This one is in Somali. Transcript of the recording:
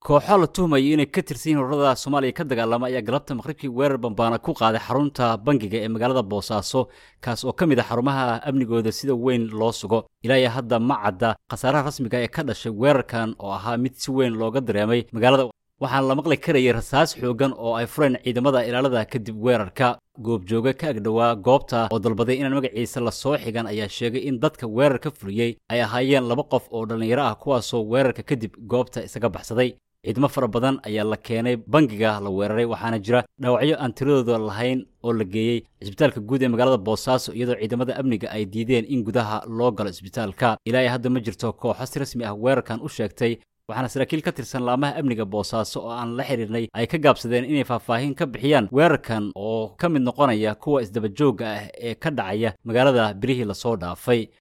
kooxo la tuhmayo inay ka tirsan yihiin ururada soomaaliya ka dagaalama ayaa galabta maqribkii weerar bambaana ku qaaday xarunta bangiga ee magaalada boosaaso kaas oo ka mid a xarumaha amnigooda sida weyn loo sugo ilaa hadda ma cadda khasaaraha rasmiga ee ka dhashay weerarkan oo ahaa mid si weyn looga dareemay magaalada waxaana la maqli karayay rasaas xoogan oo ay fureen ciidamada ilaalada kadib weerarka goobjooga ka agdhowaa goobta oo dalbaday inaan magaciisa la soo xigan ayaa sheegay in dadka weerar ka fuliyey ay ahaayeen laba qof oo dhallinyaro ah kuwaasoo weerarka kadib goobta isaga baxsaday ciidamo fara badan ayaa la keenay bangiga la weeraray waxaana jira dhaawacyo aan tiradooda lahayn oo la geeyey cisbitaalka guud ee magaalada boosaaso iyadoo ciidamada amniga ay diideen in gudaha loo galo cisbitaalka ilaa hadda ma jirto kooxo si rasmi ah weerarkan u sheegtay waxaana saraakiil ka tirsan laamaha amniga boosaaso oo aan la xidhiirnay ay ka gaabsadeen inay faahfaahin ka bixiyaan weerarkan oo ka mid noqonaya kuwa isdabajoogga ah ee ka dhacaya magaalada birihii lasoo dhaafay